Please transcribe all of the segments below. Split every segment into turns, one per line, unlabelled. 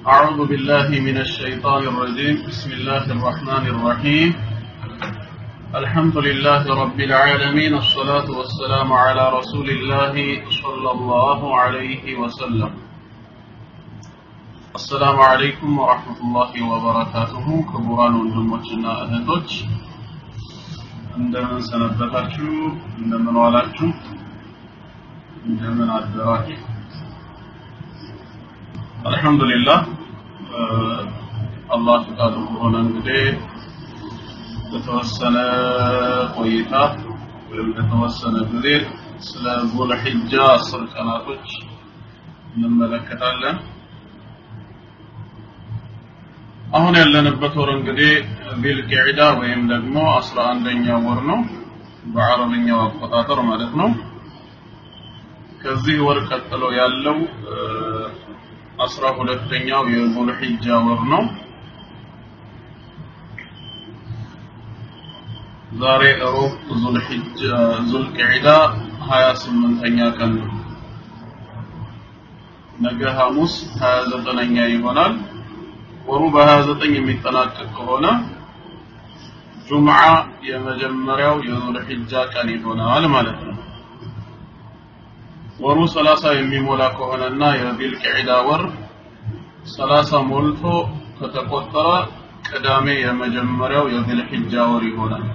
أعوذ بالله من الشيطان الرجيم بسم الله الرحمن الرحيم الحمد لله رب العالمين الصلاة والسلام على رسول الله صلى الله عليه وسلم السلام عليكم ورحمة الله وبركاته كبران ወንድሞችና እህቶች እንደምን ሰነበታችሁ እንደምን ዋላችሁ እንደምን አደራችሁ አልহামዱሊላህ አላህ ፈቃዱ ከሆነ እንግዲህ በተወሰነ ቆይታ ወይም በተወሰነ ጊዜ ስለ ዙልሒጃ አስር ቀናቶች እንመለከታለን አሁን ያለንበት ወር እንግዲህ ቢልቂዕዳ ወይም ደግሞ አስራ አንደኛው ወር ነው በአረብኛው አቆጣጠር ማለት ነው ከዚህ ወር ቀጥሎ ያለው አስራ ሁለተኛው የዙልሒጃ ወር ነው ዛሬ እሮብ ዙልሒጃ ዙልቂዕዳ 28ኛ ቀን ነው ነገ ሐሙስ 29ኛ ይሆናል ወሩ በ29 የሚጠናቀቅ ከሆነ ጁምዓ የመጀመሪያው የዙልሒጃ ቀን ይሆናል ማለት ነው ወሩ 30 የሚሞላ ከሆነና የቢልቂዕዳ ወር 30 ሞልቶ ከተቆጠረ ቅዳሜ የመጀመሪያው የቢልሒጃ ወር ይሆናል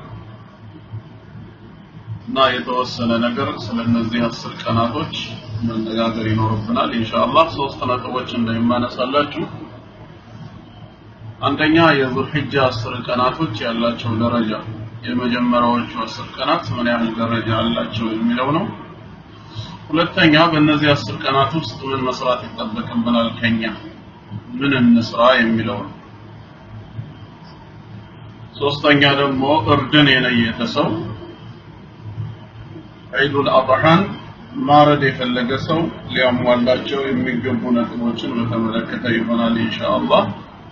እና የተወሰነ ነገር ስለነዚህ አስር ቀናቶች መነጋገር ይኖርብናል ኢንሻአላህ ሶስት ነጥቦች እንደሚማነሳላችሁ አንደኛ የዙልሒጃ አስር ቀናቶች ያላቸው ደረጃ የመጀመሪያዎቹ አስር ቀናት ምን ያህል ደረጃ አላቸው የሚለው ነው ሁለተኛ በእነዚህ አስር ቀናት ውስጥ ምን መስራት ይጠበቅብናል ከኛ ምን እንስራ የሚለው ነው ሶስተኛ ደግሞ እርድን የለየተ ሰው ዒዱል አድሓን ማረድ የፈለገ ሰው ሊያሟላቸው የሚገቡ ነጥቦችን በተመለከተ ይሆናል ኢንሻአላህ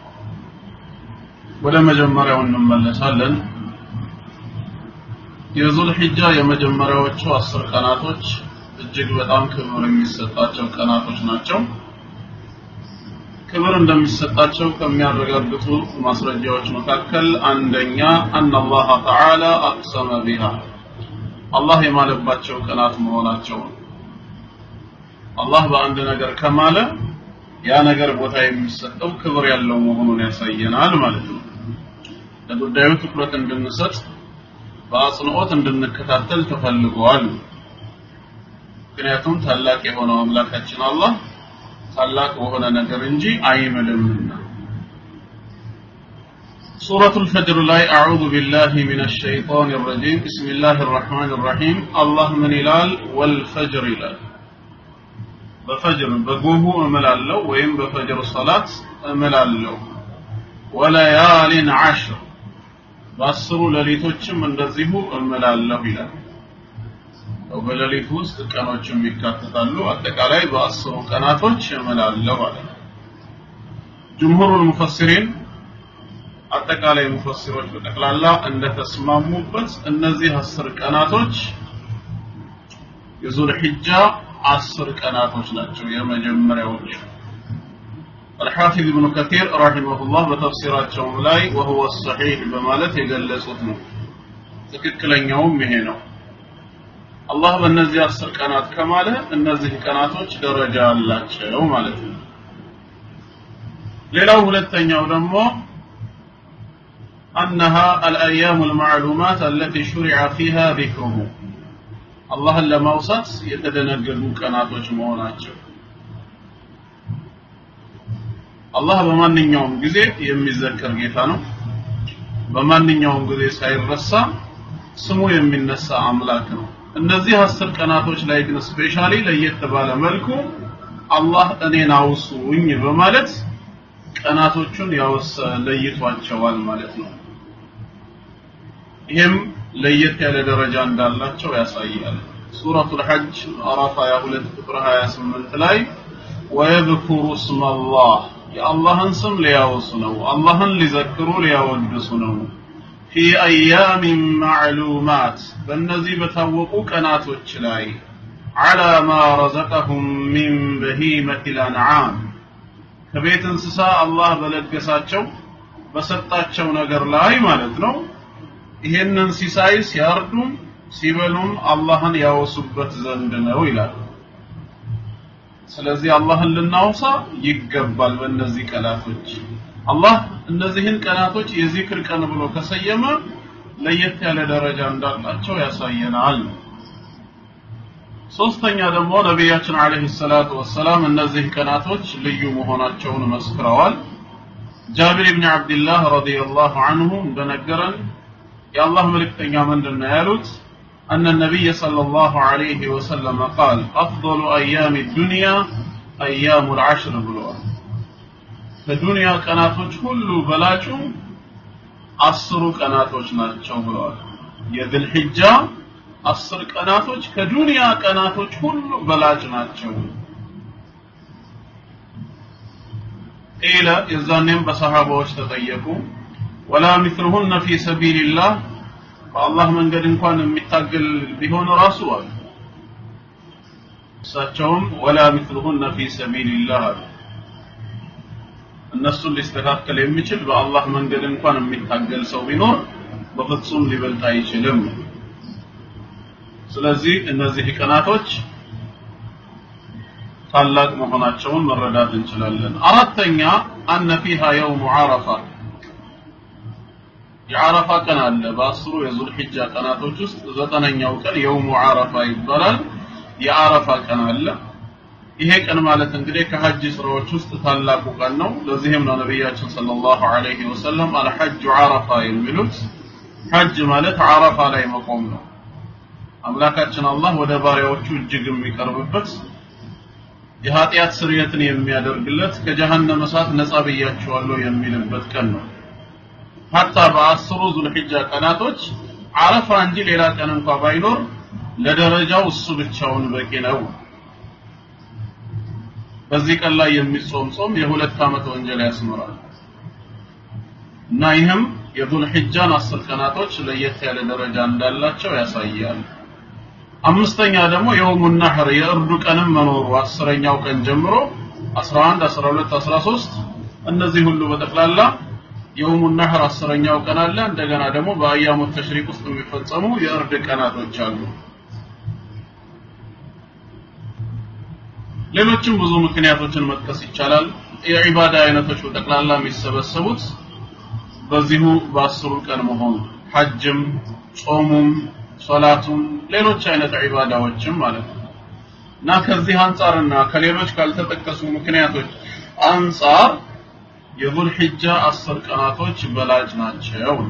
ወደ መጀመሪያው እንመለሳለን የዙል ሒጃ የመጀመሪያዎቹ አስር ቀናቶች እጅግ በጣም ክብር የሚሰጣቸው ቀናቶች ናቸው ክብር እንደሚሰጣቸው ከሚያረጋግጡ ማስረጃዎች መካከል አንደኛ አን አላህ ተዓላ አቅሰመ ቢሃ አላህ የማለባቸው ቀናት መሆናቸው አላህ በአንድ ነገር ከማለ ያ ነገር ቦታ የሚሰጠው ክብር ያለው መሆኑን ያሳየናል ማለት ነው ለጉዳዩ ትኩረት እንድንሰጥ በአጽንኦት እንድንከታተል ተፈልገዋል ምክንያቱም ታላቅ የሆነው አምላካችን አላህ ታላቅ በሆነ ነገር እንጂ አይምልምና سورة الفجر لا أعوذ بالله من الشيطان الرجيم بسم الله الرحمن الرحيم الله من إلال والفجر إلال بفجر بقوه أمل الله وإن بفجر صلاة أمل الله وليال عشر በአስሩ ሌሊቶችም እንደዚሁ እምላለሁ ይላል በሌሊት ውስጥ ቀኖችም ይካተታሉ አጠቃላይ በአስሩ ቀናቶች እምላለሁ አለ ጅምሁሩል ሙፈሲሪን አጠቃላይ ሙፈሲሮች በጠቅላላ እንደተስማሙበት እነዚህ አስር ቀናቶች የዙል ሒጃ አስር ቀናቶች ናቸው የመጀመሪያዎቹ الحافظ ابن كثير رحمه الله በተፍሲራቸው ላይ وهو الصحيح በማለት የገለጹት ነው ትክክለኛውም ይሄ ነው አላህ በእነዚህ አስር ቀናት ከማለ እነዚህ ቀናቶች ደረጃ አላቸው ማለት ነው ሌላው ሁለተኛው ደግሞ أنها الأيام المعلومات التي شرع فيها ذكره الله لما وصت يتدنقلوا كناتوች መሆናቸው አላህ በማንኛውም ጊዜ የሚዘከር ጌታ ነው በማንኛውም ጊዜ ሳይረሳ ስሙ የሚነሳ አምላክ ነው እነዚህ አስር ቀናቶች ላይ ግን ስፔሻሊ ለየት ባለ መልኩ አላህ እኔን አውሱኝ በማለት ቀናቶቹን ያወሰ ለይቷቸዋል ማለት ነው ይህም ለየት ያለ ደረጃ እንዳላቸው ያሳያል ሱረቱል ሐጅ ምዕራፍ 22 ቁጥር 28 ላይ ወየذكሩ እስመ አላህ የአላህን ስም ሊያወሱ ነው አላህን ሊዘክሩ ሊያወድሱ ነው ፊ አያሚን ማዕሉማት በእነዚህ በታወቁ ቀናቶች ላይ على ما رزقهم من بهيمة الأنعام ከቤት እንስሳ አላህ በለገሳቸው በሰጣቸው ነገር ላይ ማለት ነው ይሄንን ሲሳይ ሲያርዱም ሲበሉም አላህን ያወሱበት ዘንድ ነው ይላል ስለዚህ አላህን ልናወሳ ይገባል በእነዚህ ቀናቶች አላህ እነዚህን ቀናቶች የዚክር ቀን ብሎ ከሰየመ ለየት ያለ ደረጃ እንዳላቸው ያሳየናል ሶስተኛ ደግሞ ነቢያችን አለይሂ ሰላቱ ወሰላም እነዚህ ቀናቶች ልዩ መሆናቸውን መስክረዋል ጃቢር ኢብኑ አብዱላህ ረዲየላሁ ዐንሁ እንደነገረን የአላህ መልእክተኛ ምንድን ነው ያሉት أن النبي صلى الله عليه وسلم قال أفضل أيام الدنيا أيام العشر بلوان ከዱንያ ቀናቶች ሁሉ በላጩ አስሩ ቀናቶች ናቸው ብለዋል የድል ሒጃ አስር ቀናቶች ከዱንያ ቀናቶች ሁሉ በላጭ ናቸው ቂለ የዛኔም በሰሃባዎች ተጠየቁ ወላ ሚስልሁነ ፊ ሰቢልላህ በአላህ መንገድ እንኳን የሚታገል ቢሆን ራሱ አሉ እሳቸውም ወላ ሚስልሁነ ፊ ሰቢልላህ አሉ እነሱን ሊስተካከል የሚችል በአላህ መንገድ እንኳን የሚታገል ሰው ቢኖር በፍጹም ሊበልጥ አይችልም ስለዚህ እነዚህ ቀናቶች ታላቅ መሆናቸውን መረዳት እንችላለን አራተኛ አነ ፊሃ የውሙ ዓረፋ የዓረፋ ቀን አለ በአስሩ የዙል ሒጃ ቀናቶች ውስጥ ዘጠነኛው ቀን የውሙ ዓረፋ ይባላል የዓረፋ ቀን አለ ይሄ ቀን ማለት እንግዲህ ከሐጅ ስራዎች ውስጥ ታላቁ ቀን ነው ለዚህም ነው ነቢያችን ሰለላሁ ዐለይሂ ወሰለም አልሐጁ ዓረፋ የሚሉት ሐጅ ማለት ዓረፋ ላይ መቆም ነው አምላካችን አላህ ወደ ባሪያዎቹ እጅግ የሚቀርብበት የኃጢአት ስርየትን የሚያደርግለት ከጀሃነም እሳት ነጻ ብያቸዋለሁ የሚልበት ቀን ነው ሀታ በአስሩ ዙልሒጃ ቀናቶች አረፋ እንጂ ሌላ ቀን እንኳ ባይኖር ለደረጃው እሱ ብቻውን በቂ ነው በዚህ ቀን ላይ የሚጾም ጾም የሁለት ዓመት ወንጀል ያስምራል እና ይህም የዙል ሒጃን አስር ቀናቶች ለየት ያለ ደረጃ እንዳላቸው ያሳያል አምስተኛ ደግሞ የውሙ ነህር የእርዱ ቀንም መኖሩ አስረኛው ቀን ጀምሮ 11 12 13 እነዚህ ሁሉ በጠቅላላ የውሙ ነህር አስረኛው ቀን አለ እንደገና ደግሞ በአያሙ ተሽሪቅ ውስጥ የሚፈጸሙ የእርድ ቀናቶች አሉ ሌሎችም ብዙ ምክንያቶችን መጥቀስ ይቻላል የዒባዳ አይነቶች በጠቅላላ የሚሰበሰቡት በዚሁ በአስሩ ቀን መሆኑ ሐጅም ጾሙም ሶላቱም ሌሎች አይነት ዒባዳዎችም ማለት ነው እና ከዚህ አንጻርና ከሌሎች ካልተጠቀሱ ምክንያቶች አንጻር የዙል ሒጃ አስር ቀናቶች በላጭ ናቸው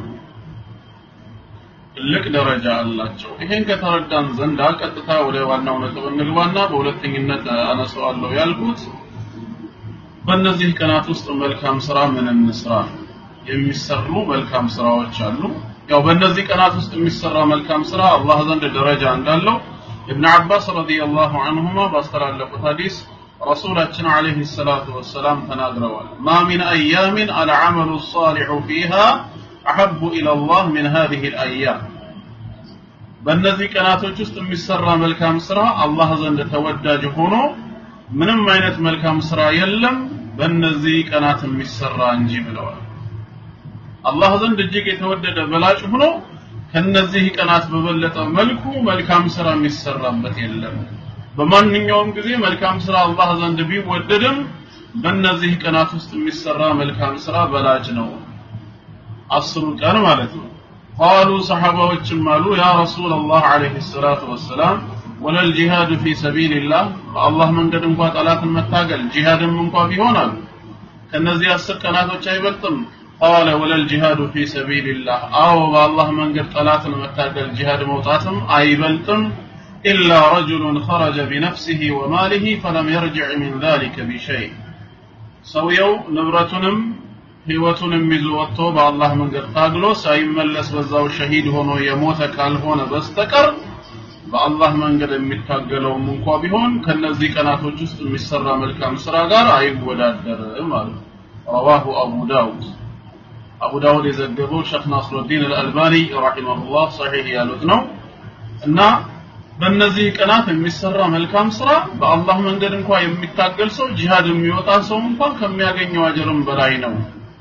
ትልቅ ደረጃ አላቸው ይሄን ከተረዳን ዘንዳ ቀጥታ ወደ ዋናው ነጥብ እንግባና በሁለተኝነት አነሳዋለሁ ያልኩት በእነዚህ ቀናት ውስጥ መልካም ስራ ምን እንስራ የሚሰሩ መልካም ስራዎች አሉ ያው በእነዚህ ቀናት ውስጥ የሚሰራ መልካም ስራ አላህ ዘንድ ደረጃ እንዳለው ኢብኑ አባስ ረዲየላሁ ዐንሁማ ባስተላለፉት ሐዲስ ረሱላችን አለይሂ ሰላቱ ወሰላም ተናግረዋል ማ ሚን አያሚን አልዓመሉ ሳሊሑ ፊሃ አሐቡ ኢለላህ ሚን ሃዚሂ አልአያም በእነዚህ ቀናቶች ውስጥ የሚሰራ መልካም ስራ አላህ ዘንድ ተወዳጅ ሆኖ ምንም አይነት መልካም ስራ የለም በእነዚህ ቀናት የሚሰራ እንጂ ብለዋል አላህ ዘንድ እጅግ የተወደደ በላጭ ሆኖ ከነዚህ ቀናት በበለጠ መልኩ መልካም ስራ የሚሰራበት የለም በማንኛውም ጊዜ መልካም ስራ አላህ ዘንድ ቢወደድም በእነዚህ ቀናት ውስጥ የሚሰራ መልካም ስራ በላጭ ነው አስሩ ቀን ማለት ነው ቃሉ ሰሐባዎችም አሉ ያ ረሱል አላህ አለይሂ ሰላቱ ወሰላም ወለል ጂሃዱ ፊ ሰቢልላህ በአላህ መንገድ እንኳ ጠላትን መታገል ጂሃድም እንኳ ቢሆን አሉ ከነዚህ አስር ቀናቶች አይበልጥም ቃለ ወለል ጂሃዱ ፊ ሰቢልላህ አዎ በአላህ መንገድ ጠላትን መታገል ጂሃድ መውጣትም አይበልጥም ኢላ ረጁሉን ኸረጀ ቢነፍሲሂ ወማሊሂ ፈለም የርጅዕ ሚን ዛሊከ ቢሸይ ሰውየው ንብረቱንም ህይወቱንም ይዞ ወጥቶ በአላህ መንገድ ታግሎ ሳይመለስ በዛው ሸሂድ ሆኖ የሞተ ካልሆነ በስተቀር በአላህ መንገድ የሚታገለውም እንኳ ቢሆን ከነዚህ ቀናቶች ውስጥ የሚሰራ መልካም ስራ ጋር አይወዳደርም አሉ ረዋሁ አቡ ዳውድ አቡ ዳውድ የዘገበው ሸክ ናስሩዲን አልአልባኒ ረሂመሁላህ ሰሒህ ያሉት ነው እና በእነዚህ ቀናት የሚሰራ መልካም ስራ በአላህ መንገድ እንኳ የሚታገል ሰው ጂሃድ የሚወጣ ሰው እንኳን ከሚያገኘው አጀርም በላይ ነው።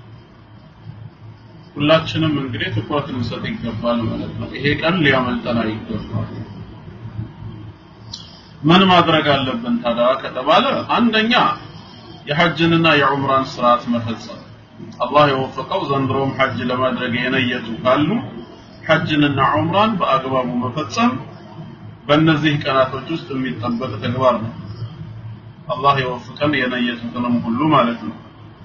ሁላችንም እንግዲህ ትኩረት ልንሰጥ ይገባል ማለት ነው። ይሄ ቀን ሊያመልጠን አይገባል። ምን ማድረግ አለብን ታዲያ ከተባለ አንደኛ የሐጅንና የዑምራን ስርዓት መፈጸም። አላህ የወፈቀው ዘንድሮም ሐጅ ለማድረግ የነየቱ ካሉ ሐጅንና ዑምራን በአግባቡ መፈጸም በእነዚህ ቀናቶች ውስጥ የሚጠበቅ ተግባር ነው። አላህ የወፍቀን የነየቱትንም ሁሉ ማለት ነው።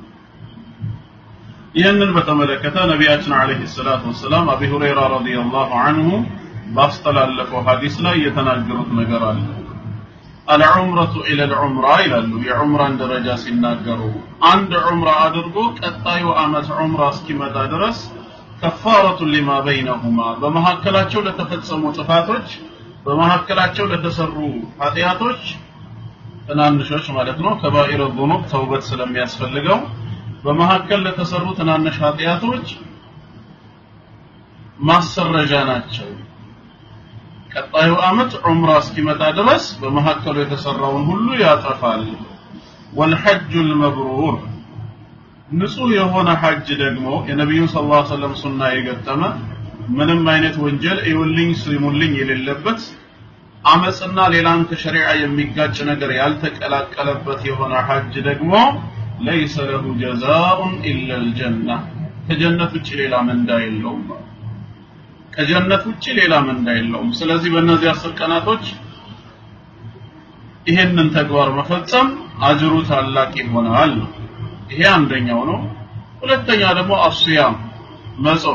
ይህንን በተመለከተ ነቢያችን አለይሂ ሰላቱ ወሰላም አቢ ሁረይራ ረዲየላሁ ዐንሁ ባስተላለፈው ሐዲስ ላይ የተናገሩት ነገር አለ። አልዑምረቱ ኢለል ዑምራ ይላሉ። የዑምራን ደረጃ ሲናገሩ አንድ ዑምራ አድርጎ ቀጣዩ ዓመት ዑምራ እስኪመጣ ድረስ ከፋረቱ ሊማ በይነሁማ በመካከላቸው ለተፈጸሙ ጥፋቶች በመካከላቸው ለተሰሩ ኃጢአቶች ትናንሾች ማለት ነው ከባኢረ ዙኑብ ተውበት ስለሚያስፈልገው በመካከል ለተሰሩ ትናንሽ ኃጢአቶች ማሰረጃ ናቸው። ቀጣዩ ዓመት ዑምራ እስኪመጣ ድረስ በመካከሉ የተሰራውን ሁሉ ያጠፋል። ወልሐጁል መብሩር ንጹህ የሆነ ሐጅ ደግሞ የነቢዩ ሰለላሁ ዐለይሂ ወሰለም ሱና የገጠመ ምንም አይነት ወንጀል እዩልኝ ስሙልኝ የሌለበት አመፅና ሌላን ከሸሪዓ የሚጋጭ ነገር ያልተቀላቀለበት የሆነ ሐጅ ደግሞ ለይሰ ለሁ ጀዛኡን ኢላ አልጀና ከጀነት ውጭ ሌላ ምንዳ የለውም። ከጀነት ውጭ ሌላ ምንዳ የለውም። ስለዚህ በእነዚህ አስር ቀናቶች ይሄንን ተግባር መፈጸም አጅሩ ታላቅ ይሆናል። ይሄ አንደኛው ነው። ሁለተኛ ደግሞ አስያም መጾም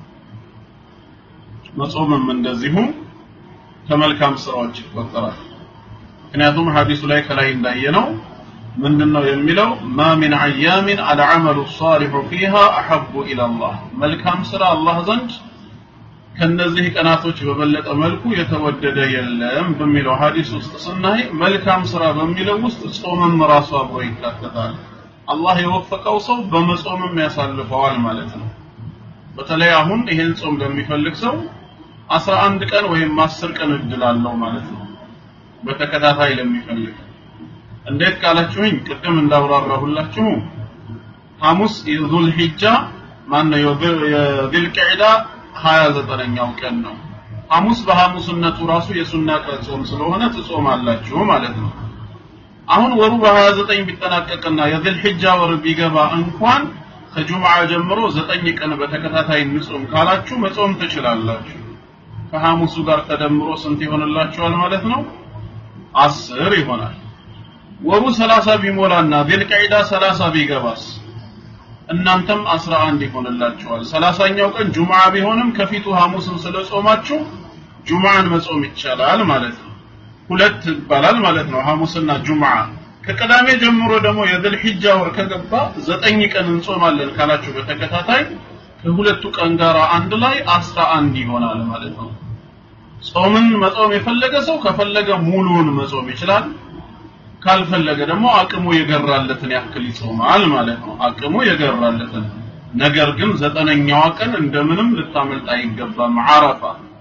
መጾምም እንደዚሁ ከመልካም ስራዎች ይቆጠራል። ምክንያቱም ሐዲሱ ላይ ከላይ እንዳየነው ምንድነው የሚለው ማ ሚን አያሚን አልዓመሉ ሷሊሑ ፊሃ አሐቡ ኢለላህ መልካም ስራ አላህ ዘንድ ከነዚህ ቀናቶች በበለጠ መልኩ የተወደደ የለም በሚለው ሐዲስ ውስጥ ስናይ መልካም ስራ በሚለው ውስጥ ጾምም ራሱ አብሮ ይካተታል። አላህ የወፈቀው ሰው በመጾምም ያሳልፈዋል ማለት ነው። በተለይ አሁን ይሄን ጾም ለሚፈልግ ሰው አስራ አንድ ቀን ወይም አስር ቀን እድል አለው ማለት ነው። በተከታታይ ለሚፈልግ እንዴት ካላችሁኝ ቅድም እንዳብራራሁላችሁ ሐሙስ የዙል ሂጃ ማነው የዚል ቂዕዳ 29ኛው ቀን ነው። ሐሙስ በሐሙስነቱ ራሱ የሱና ቀን ጾም ስለሆነ ትጾማላችሁ ማለት ነው። አሁን ወሩ በ29 ቢጠናቀቅና የዚል ሂጃ ወር ቢገባ እንኳን ከጁምዓ ጀምሮ ዘጠኝ ቀን በተከታታይ እንጾም ካላችሁ መጾም ትችላላችሁ። ከሐሙሱ ጋር ተደምሮ ስንት ይሆንላችኋል ማለት ነው? አስር ይሆናል። ወሩ 30 ቢሞላና ዚልቀዒዳ 30 ቢገባስ እናንተም 11 ይሆንላችኋል። ሰላሳኛው ቀን ጁምዓ ቢሆንም ከፊቱ ሐሙስን ስለጾማችሁ ጁምዓን መጾም ይቻላል ማለት ነው። ሁለት ይባላል ማለት ነው ሐሙስና ጁምዓ። ከቅዳሜ ጀምሮ ደግሞ የዘል ሒጃ ወር ከገባ ዘጠኝ ቀን እንጾማለን ካላችሁ በተከታታይ ከሁለቱ ቀን ጋር አንድ ላይ አስራ አንድ ይሆናል ማለት ነው። ጾምን መጾም የፈለገ ሰው ከፈለገ ሙሉውን መጾም ይችላል። ካልፈለገ ደግሞ አቅሙ የገራለትን ያክል ይጾማል ማለት ነው። አቅሙ የገራለትን ነገር ግን ዘጠነኛዋ ቀን እንደምንም ልታመልጥ አይገባም። አረፋ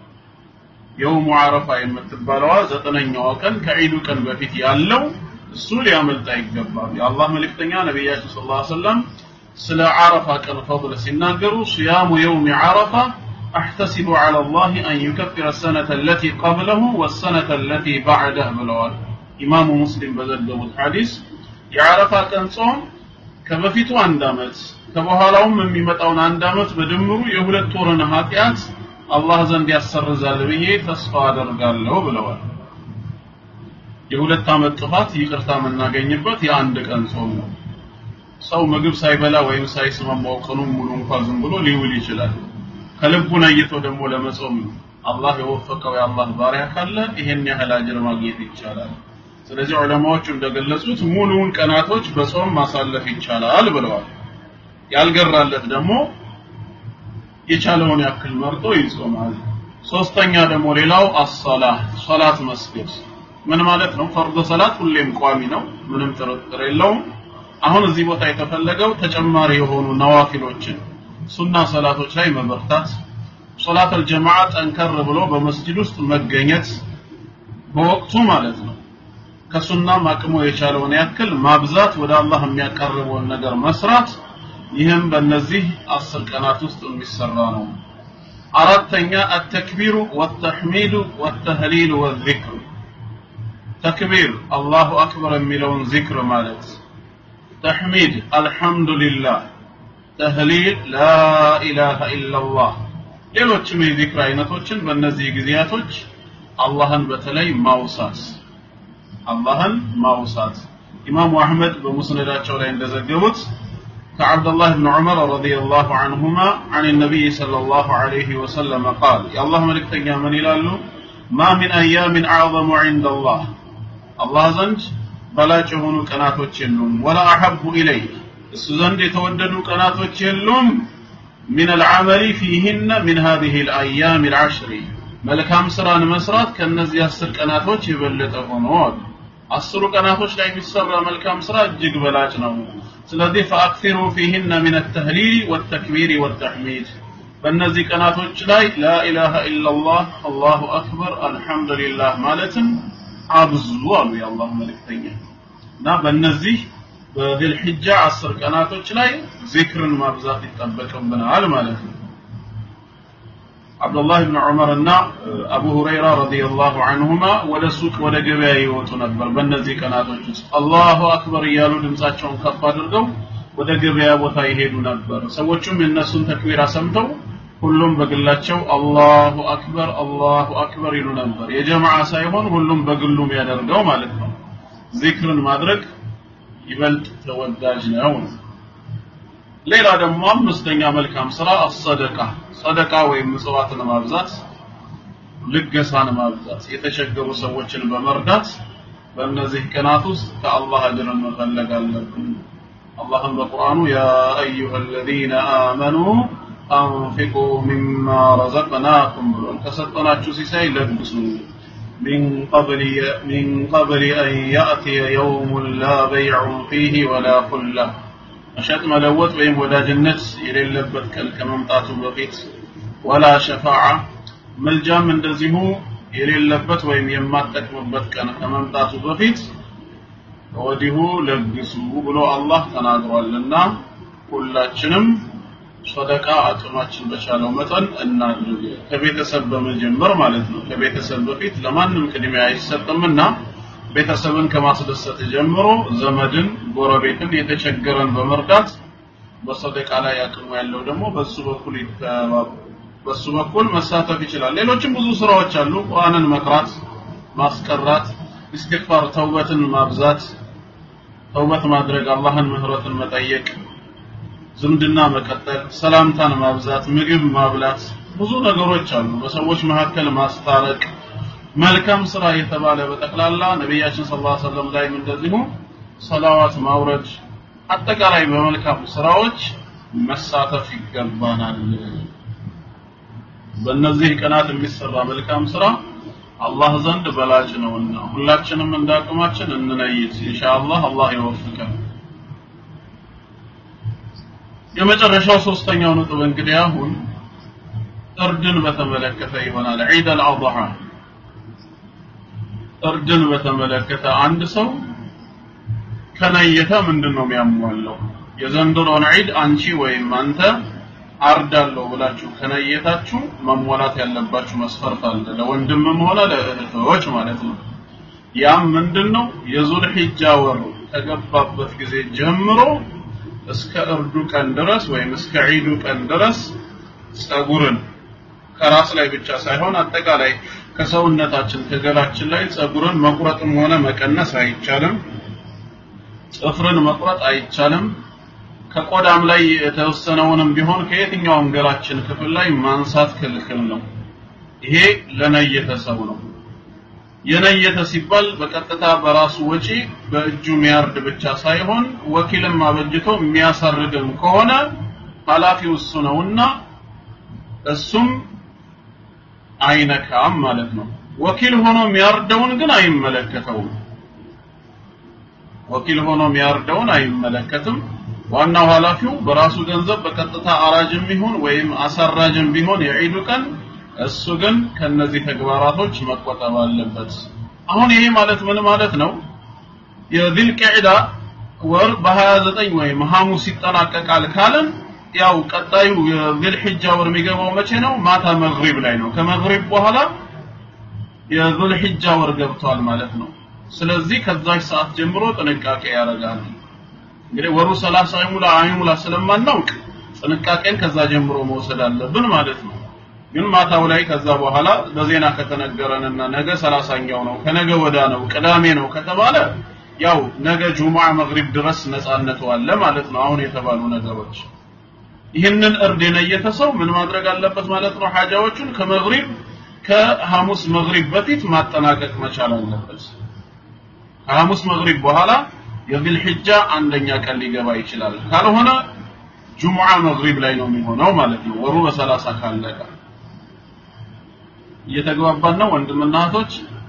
የውሙ አረፋ የምትባለዋ ዘጠነኛዋ ቀን ከዒዱ ቀን በፊት ያለው እሱ ሊያመልጥ አይገባም። የአላህ መልእክተኛ ነቢያችን ሰለላሁ ዐለይሂ ወሰለም ስለ አረፋ ቀን ፈضል ሲናገሩ صيام يوم عرفة أحتسب على الله أن يكفر السنة التي قبله والسنة التي بعده ብለዋል። ኢማሙ ሙስሊም በዘገቡት ሐዲስ የአረፋ ቀን ጾም ከበፊቱ አንድ አመት ከበኋላውም የሚመጣውን አንድ አመት በድምሩ የሁለት ወርን ኃጢአት አላህ ዘንድ ያሰርዛል ብዬ ተስፋ አደርጋለሁ ብለዋል። የሁለት አመት ጥፋት ይቅርታ የምናገኝበት የአንድ ቀን ጾም ነው። ሰው ምግብ ሳይበላ ወይም ሳይስማማው ቀኑን ሙሉ እንኳን ዝም ብሎ ሊውል ይችላል። ከልቡ ነይቶ ደግሞ ለመጾም አላህ የወፈቀው የአላህ ባሪያ ካለ ይሄን ያህል አጅር ማግኘት ይቻላል። ስለዚህ ዑለማዎቹ እንደገለጹት ሙሉውን ቀናቶች በጾም ማሳለፍ ይቻላል ብለዋል። ያልገራለት ደግሞ የቻለውን ያክል መርጦ ይጾማል። ሶስተኛ ደግሞ ሌላው አሰላህ ሶላት መስገድ ምን ማለት ነው? ፈርድ ሰላት ሁሌም ቋሚ ነው፣ ምንም ጥርጥር የለውም። አሁን እዚህ ቦታ የተፈለገው ተጨማሪ የሆኑ ነዋፊሎችን ሱና ሰላቶች ላይ መበርታት፣ ሶላት አልጀማዓ ጠንከር ብሎ በመስጂድ ውስጥ መገኘት በወቅቱ ማለት ነው ከሱናም አቅሙ የቻለውን ያክል ማብዛት ወደ አላህ የሚያቀርበውን ነገር መስራት ይህም በእነዚህ አስር ቀናት ውስጥ የሚሰራ ነው አራተኛ አተክቢሩ ወተሕሚዱ ወተህሊሉ ወዚክር ተክቢር አላሁ አክበር የሚለውን ዚክር ማለት ተሕሚድ አልሐምዱሊላህ ተህሊል ላኢላሃ ኢላላህ ሌሎችም የዚክር አይነቶችን በእነዚህ ጊዜያቶች አላህን በተለይ ማውሳት አላህን ማውሳት ኢማሙ አህመድ በሙስነዳቸው ላይ እንደዘገቡት كعبد الله بن عمر رضي الله عنهما عن النبي صلى الله عليه وسلم قال يا الله ملك تنيا من يلالو ما من أيام أعظم عند الله الله زنج بلا جهون كناتوች የሉም ولا أحب إليه እሱ ዘንድ የተወደዱ ቀናቶች የሉም من العمل فيهن من هذه الأيام العشر መልካም ስራን መስራት ከነዚህ አስር ቀናቶች የበለጠ ሆኖ አስሩ ቀናቶች ላይ የሚሰራ መልካም ስራ እጅግ በላጭ ነው ስለዚህ ፈአክሲሩ ፊህነ ሚን ተህሊል ወተክቢር ወተሕሚድ በእነዚህ ቀናቶች ላይ ላኢላሃ ኢላላህ አላሁ አክበር አልሐምዱሊላህ ማለትም አብዙ አሉ የአላህ መልእክተኛ እና በእነዚህ በዝልሕጃ አስር ቀናቶች ላይ ዚክርን ማብዛት ይጠበቅብናል ማለት ነው አብዱላህ ብን ዑመር እና አቡ ሁረይራ ረዲየላሁ ዐንሁማ ወደ ሱቅ ወደ ገበያ ይወጡ ነበር በእነዚህ ቀናቶች ውስጥ አላሁ አክበር እያሉ ድምፃቸውን ከፍ አድርገው ወደ ገበያ ቦታ ይሄዱ ነበር ሰዎቹም የእነሱን ተክቢራ ሰምተው ሁሉም በግላቸው አላሁ አክበር አላሁ አክበር ይሉ ነበር የጀማዓ ሳይሆን ሁሉም በግሉም ያደርገው ማለት ነው ዚክርን ማድረግ ይበልጥ ተወዳጅ ነው ሌላ ደግሞ አምስተኛ መልካም ስራ አሰደቃ ሰደቃ ወይም ምጽዋትን ማብዛት ልገሳን ማብዛት የተቸገሩ ሰዎችን በመርዳት በእነዚህ ቀናት ውስጥ ከአላህ አጅርን መፈለግ አለብን አላህም በቁርአኑ ያ አዩሃ አለዚነ አመኑ አንፊቁ ሚማ ረዘቅናኩም ብሏል ከሰጠናችሁ ሲሳይ ለግሱ من قبل من قبل أن يأتي يوم لا بيع فيه ولا خلة መሸጥ መለወጥ ወይም ወዳጅነት የሌለበት ቀን ከመምጣቱ በፊት ወላ ሸፋዓ መልጃም እንደዚሁ የሌለበት ወይም የማጠቅምበት ቀን ከመምጣቱ በፊት ወዲሁ ለግሱ ብሎ አላህ ተናግሯልና ሁላችንም ሰደቃ አቅማችን በቻለው መጠን እናድርግ ከቤተሰብ በመጀመር ማለት ነው ከቤተሰብ በፊት ለማንም ቅድሚያ አይሰጥምና ቤተሰብን ከማስደሰት ጀምሮ ዘመድን ጎረቤትን የተቸገረን በመርዳት በሰደቃ ላይ አቅሙ ያለው ደግሞ በሱ በኩል በሱ በኩል መሳተፍ ይችላል ሌሎችም ብዙ ስራዎች አሉ ቁርአንን መቅራት ማስቀራት ኢስቲግፋር ተውበትን ማብዛት ተውበት ማድረግ አላህን ምህረትን መጠየቅ ዝምድና መቀጠል ሰላምታን ማብዛት ምግብ ማብላት ብዙ ነገሮች አሉ በሰዎች መካከል ማስታረቅ መልካም ስራ የተባለ በጠቅላላ ነቢያችን ሰለላሁ ዐለይሂ ወሰለም ላይም እንደዚሁ ሰላዋት ማውረድ አጠቃላይ በመልካም ስራዎች መሳተፍ ይገባናል በእነዚህ ቀናት የሚሰራ መልካም ስራ አላህ ዘንድ በላጭ ነውና ሁላችንም እንዳቅማችን እንነይት ኢንሻአላህ አላህ ይወፍቀን የመጨረሻው ሶስተኛው ነጥብ እንግዲህ አሁን እርድን በተመለከተ ይሆናል ዒድ አልአድሃ እርድን በተመለከተ አንድ ሰው ከነየተ ምንድን ነው የሚያሟለው የዘንድሮን ዒድ አንቺ ወይም አንተ አርዳለሁ ብላችሁ ከነየታችሁ መሟላት ያለባችሁ መስፈርት አለ ለወንድምም ሆነ ለእህቶች ማለት ነው ያም ምንድን ነው የዙል ሒጃ ወር ከገባበት ጊዜ ጀምሮ እስከ እርዱ ቀን ድረስ ወይም እስከ ዒዱ ቀን ድረስ ጸጉርን ከራስ ላይ ብቻ ሳይሆን አጠቃላይ ከሰውነታችን ከገላችን ላይ ጸጉርን መቁረጥም ሆነ መቀነስ አይቻልም ጥፍርን መቁረጥ አይቻልም ከቆዳም ላይ የተወሰነውንም ቢሆን ከየትኛውም ገላችን ክፍል ላይ ማንሳት ክልክል ነው ይሄ ለነየተ ሰው ነው የነየተ ሲባል በቀጥታ በራሱ ወጪ በእጁ የሚያርድ ብቻ ሳይሆን ወኪልም አበጅቶ የሚያሳርድም ከሆነ ኃላፊው እሱ ነውና እሱም አይነካም ማለት ነው ወኪል ሆኖ የሚያርደውን ግን አይመለከተውም ወኪል ሆኖ የሚያርደውን አይመለከትም ዋናው ኃላፊው በራሱ ገንዘብ በቀጥታ አራጅም ቢሆን ወይም አሳራጅም ቢሆን የዒዱ ቀን እሱ ግን ከነዚህ ተግባራቶች መቆጠብ አለበት አሁን ይሄ ማለት ምን ማለት ነው የዚል ቂዕዳ ወር በ29 ወይም ሐሙስ ይጠናቀቃል ካለን ያው ቀጣዩ የዚል ሒጃ ወር የሚገባው መቼ ነው ማታ መግሪብ ላይ ነው ከመግሪብ በኋላ የዙል ሒጃ ወር ገብቷል ማለት ነው ስለዚህ ከዛች ሰዓት ጀምሮ ጥንቃቄ ያደርጋል እንግዲህ ወሩ 30 አይሙላ አይሙላ ስለማናውቅ ጥንቃቄን ከዛ ጀምሮ መውሰድ አለብን ማለት ነው ግን ማታው ላይ ከዛ በኋላ በዜና ከተነገረንና ነገ ሰላሳኛው ነው ከነገ ወዳ ነው ቅዳሜ ነው ከተባለ ያው ነገ ጁሙዓ መግሪብ ድረስ ነፃነቱ አለ ማለት ነው አሁን የተባሉ ነገሮች ይህንን እርድ የነየተ ሰው ምን ማድረግ አለበት ማለት ነው ሐጃዎቹን ከመግሪብ ከሐሙስ መግሪብ በፊት ማጠናቀቅ መቻል አለበት ከሐሙስ መግሪብ በኋላ የዚል ሒጃ አንደኛ ቀን ሊገባ ይችላል ካልሆነ ጁሙዓ መግሪብ ላይ ነው የሚሆነው ማለት ነው ወሩ በሰላሳ ካለቀ እየተግባባን ነው ወንድምና እህቶች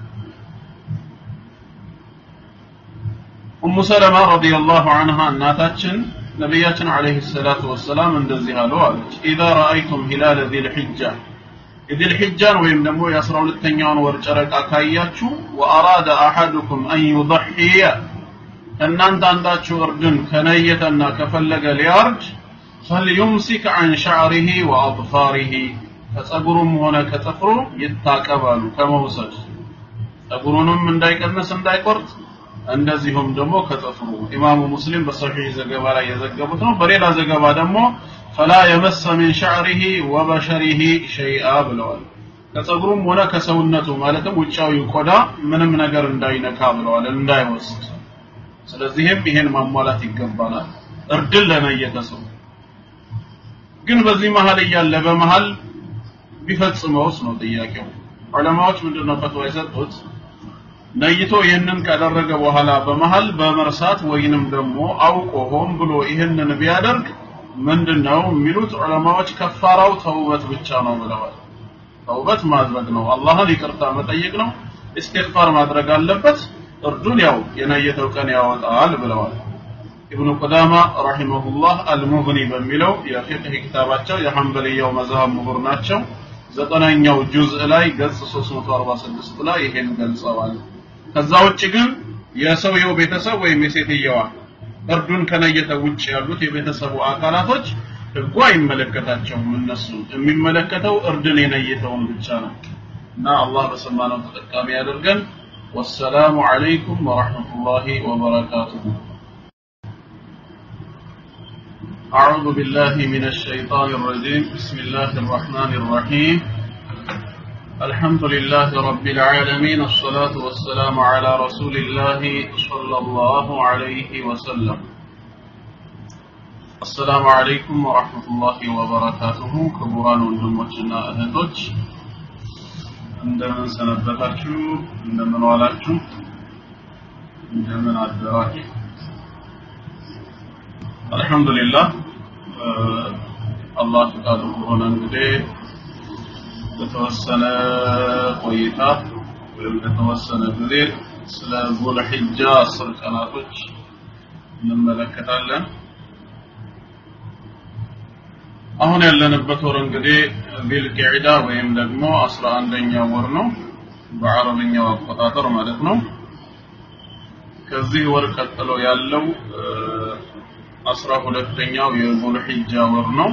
ኡሙ ሰለማ ረዲየላሁ ዐንሃ እናታችን ነቢያችን አለይሂ ሰላቱ ወሰላም እንደዚህ አሉ አለች ኢዛ ረአይቱም ሂላለ ዚል ሒጃ የዚል ሒጃን ወይም ደግሞ የአስራ ሁለተኛውን ወር ጨረቃ ካያችሁ ወአራደ አሐዱኩም አን ዩضሕየ ከእናንተ አንዳችሁ እርድን ከነየተና ከፈለገ ሊያርድ ፈልዩምሲክ አን ሸዕሪሂ ወአጥፋሪሂ ከጸጉሩም ሆነ ከጥፍሩ ይታቀባሉ ከመውሰድ ጸጉሩንም እንዳይቀንስ እንዳይቆርጥ እንደዚሁም ደግሞ ከጥፍሩ ኢማሙ ሙስሊም በሰሒህ ዘገባ ላይ የዘገቡት ነው በሌላ ዘገባ ደግሞ ፈላ የመሰ ሚን ሸዕሪሂ ወበሸሪሂ ሸይአ ብለዋል ከጸጉሩም ሆነ ከሰውነቱ ማለትም ውጫዊ ቆዳ ምንም ነገር እንዳይነካ ብለዋል እንዳይወስድ ስለዚህም ይሄን ማሟላት ይገባናል እርድን ለነየተ ሰው ግን በዚህ መሀል እያለ በመሀል ቢፈጽመውስ ነው ጥያቄው ዑለማዎች ምንድነው ፈትዋ የሰጡት ነይቶ ይህንን ካደረገ በኋላ በመሃል በመርሳት ወይንም ደግሞ አውቆ ሆን ብሎ ይህንን ቢያደርግ ምንድነው የሚሉት ዑለማዎች ከፋራው ተውበት ብቻ ነው ብለዋል ተውበት ማድረግ ነው አላህን ይቅርታ መጠየቅ ነው ኢስቲግፋር ማድረግ አለበት እርዱን ያው የነየተው ቀን ያወጣል ብለዋል ኢብኑ ቁዳማ ረሂመሁላህ አልሙግኒ በሚለው የፊቅህ ኪታባቸው የሐንበልያው መዝሀብ ምሁር ናቸው ዘጠነኛው ጁዝእ ላይ ገጽ 346 ላይ ይሄን ገልጸዋል ከዛ ውጭ ግን የሰውየው ቤተሰብ ወይም የሴትየዋ እርዱን ከነየተ ውጭ ያሉት የቤተሰቡ አካላቶች ህጉ አይመለከታቸውም እነሱ የሚመለከተው እርድን የነየተውን ብቻ ነው እና አላህ በሰማነው ተጠቃሚ ያደርገን والسلام عليكم ورحمة الله وبركاته أعوذ بالله من الشيطان الرجيم بسم الله الرحمن الرحيم الحمد لله رب العالمين الصلاة والسلام على رسول الله صلى الله عليه وسلم السلام عليكم ورحمة الله وبركاته كبران وندموችና እህቶች እንደምን ሰነበታችሁ እንደምን ዋላችሁ እንደምን አደራችሁ አልহামዱሊላህ አላህ ፈቃዱ ከሆነ እንግዲህ በተወሰነ ቆይታ ወይም በተወሰነ ጊዜ ስለ ዙል ሒጃ አስር ቀናቶች እንመለከታለን አሁን ያለንበት ወር እንግዲህ ቢልቂዕዳ ወይም ደግሞ አስራ አንደኛው ወር ነው በአረብኛው አቆጣጠር ማለት ነው ከዚህ ወር ቀጥሎ ያለው አስራ ሁለተኛው የዙል ሒጃ ወር ነው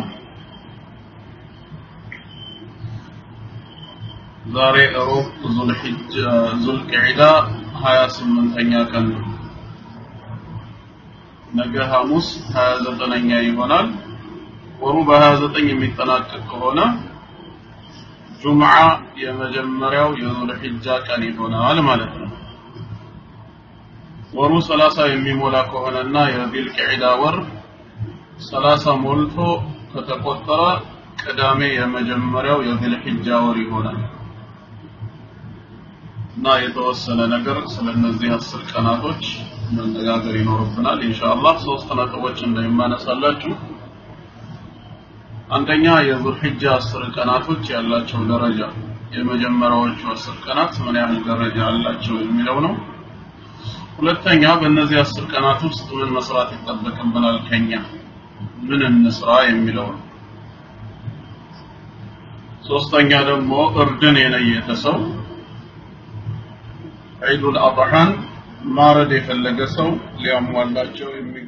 ዛሬ ሮብ ዙል ሒጃ ዙል ቂዕዳ 28ኛ ቀን ነው ነገ ሐሙስ 29ኛ ይሆናል ወሩ በ29 የሚጠናቀቅ ከሆነ ጁምዓ የመጀመሪያው የዙል ሒጃ ቀን ይሆናል ማለት ነው ወሩ 30 የሚሞላ ከሆነና የዚል ቂዕዳ ወር 30 ሞልቶ ከተቆጠረ ቅዳሜ የመጀመሪያው የዚል ሒጃ ወር ይሆናል እና የተወሰነ ነገር ስለነዚህ አስር ቀናቶች መነጋገር ይኖርብናል ኢንሻአላህ ሶስት ነጥቦች እንደማነሳላችሁ አንደኛ የዙል ሒጃ አስር ቀናቶች ያላቸው ደረጃ የመጀመሪያዎቹ አስር ቀናት ምን ያህል ደረጃ አላቸው የሚለው ነው ሁለተኛ በእነዚህ አስር ቀናት ውስጥ ምን መስራት ይጠበቅብናል ከኛ ምን እንስራ የሚለው ነው ሶስተኛ ደግሞ እርድን የነየተ ሰው ዒዱል አድሓን ማረድ የፈለገ ሰው ሊያሟላቸው የሚ